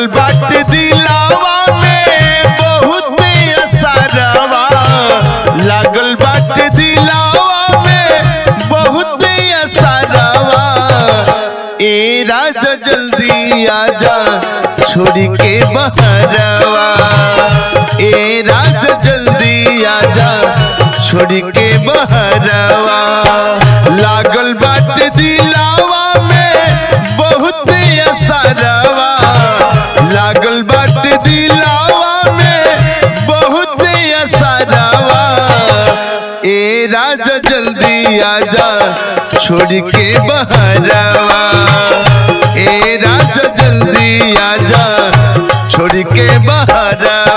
लागल बाट दिलावा में बहुत असरवा लागल बाट दिलावा में बहुत असरवा ए राजा जल्दी आजा छोड़ के बहरवा ए राजा जल्दी आजा छोड़ के बहरवा लागल बाट दिलावा में बहुत असरवा लागल बाट दिलावा में बहुत असरवा ए राजा जल्दी आजा छोड़ के बहरवा ए राजा जल्दी आजा छोड़ के बहरवा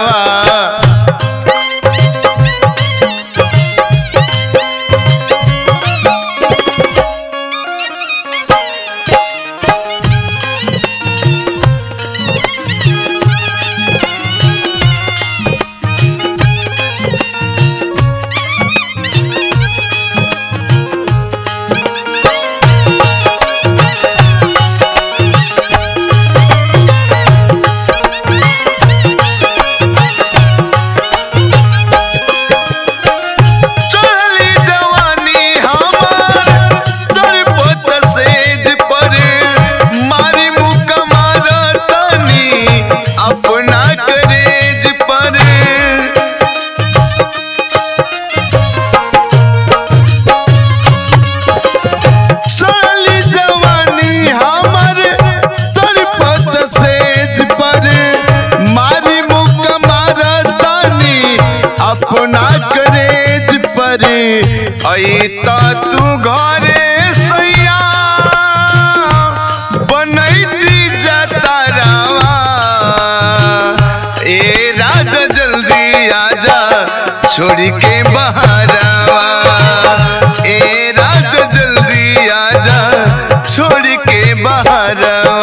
चढ़ली जवानी हमार तड़पत सेज पर मारी मुका मारतनी अपना करेज पर चढ़ली जवानी हमार तड़पत सेज पर मारी मुका मारतनी अपना करेज पर अता तू घरे सैया बनैती जतरावा ए राजा जल्दी आजा छोड़ के बहरावा ए राजा जल्दी आजा छोड़ के बहरावा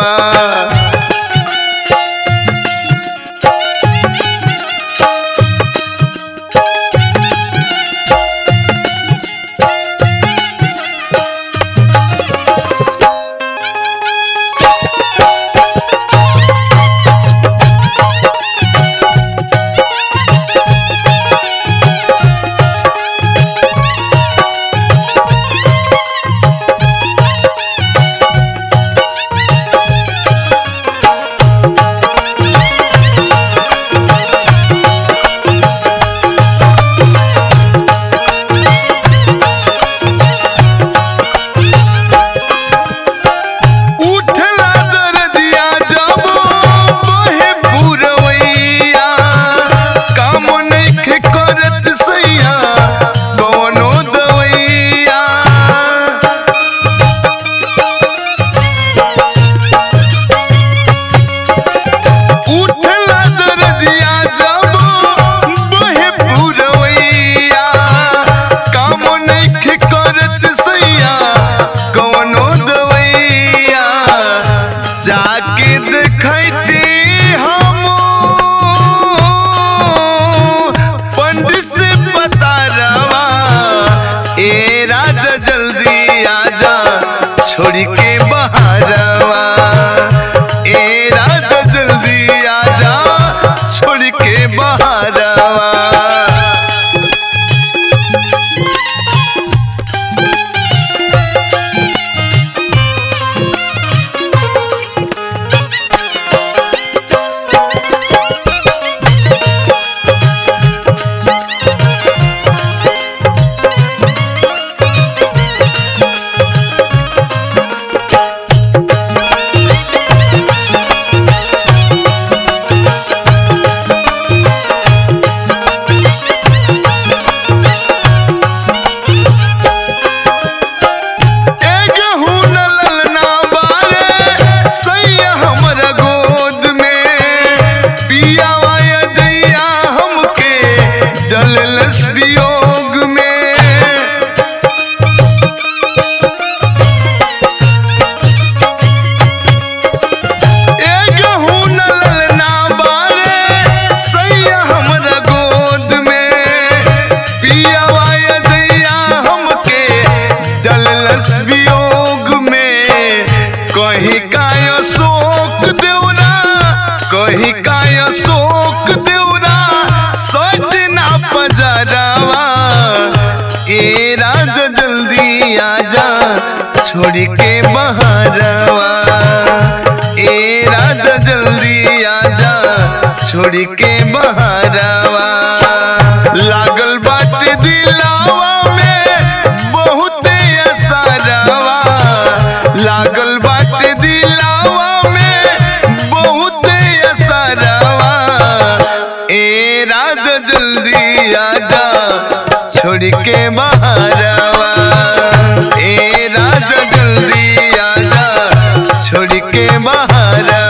उठला दर्दिया जब बहे पुरवैया काम नइखे करत सैया कौनो दवैया उठला दर्दिया जब बहे पुरवैया काम नइखे करत सैया कौनो दवैया जाके देखैती हम पंडित से पता रवा ए राजा जल्दी आजा छोड़ के बहरवा ए राजा जल्दी आजा छोड़ के बहरवा छोड़ के बहारवा ए राजा जल्दी आजा छोड़ के बहारवा लागल बाटे दिलावा में बहुत असरवा लागल बाटे दिलावा में बहुत असरवा ए राजा जल्दी आजा छोड़ के बहारवा ए राजा जल्दी आजा छोड़ के बहारवा